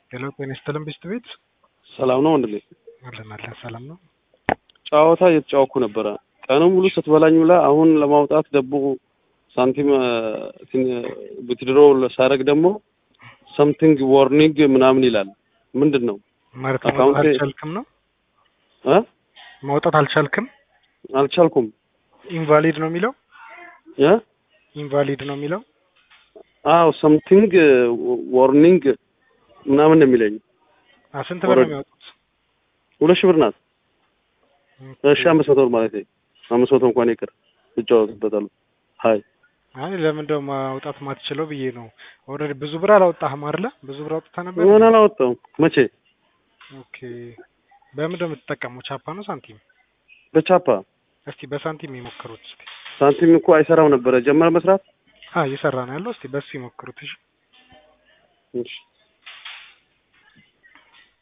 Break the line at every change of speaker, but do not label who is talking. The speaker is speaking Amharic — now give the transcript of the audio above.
ሄሎ ጤና ይስጥልን ብስት ቤት
ሰላም ነው ወንድሜ?
አለን አለን ሰላም ነው።
ጨዋታ እየተጫወኩ ነበረ ቀኑን ሙሉ ስትበላኝ ውላ አሁን ለማውጣት ደግሞ ሳንቲም ብትድሮ ሳረግ ደግሞ ሰምቲንግ ዋርኒንግ ምናምን ይላል። ምንድን ነው
ማለት ማውጣት
አካውንቴ-
አልቻልክም ነው
እ
ማውጣት አልቻልክም።
አልቻልኩም
ኢንቫሊድ ነው የሚለው
እ
ኢንቫሊድ ነው የሚለው
አዎ ሰምቲንግ ዋርኒንግ ምናምን ነው የሚለኝ።
አ ስንት ብር ነው
ኦልሬዲ-
የሚያወጡት?
ሁለት ሺህ ብር ናት። እሺ አምስት መቶ ብር ማለት አምስት መቶ እንኳን ይቅር እጫወትበታለሁ። ሀይ
አይ ለምን እንደው ማውጣት ማትችለው ብዬ ነው። ኦልሬዲ ብዙ ብር አላወጣህም አይደለ? ብዙ ብር አውጥተህ ነበር።
ምን አላወጣሁም። መቼ
ኦኬ በምንድን ነው የምትጠቀመው? ቻፓ ነው ሳንቲም?
በቻፓ
እስቲ በሳንቲም የሞክሩት እስቲ።
ሳንቲም እኮ አይሰራም ነበረ ጀመረ መስራት።
አ እየሰራ ነው ያለው። እስቲ በሱ ይሞክሩት። እሺ
እሺ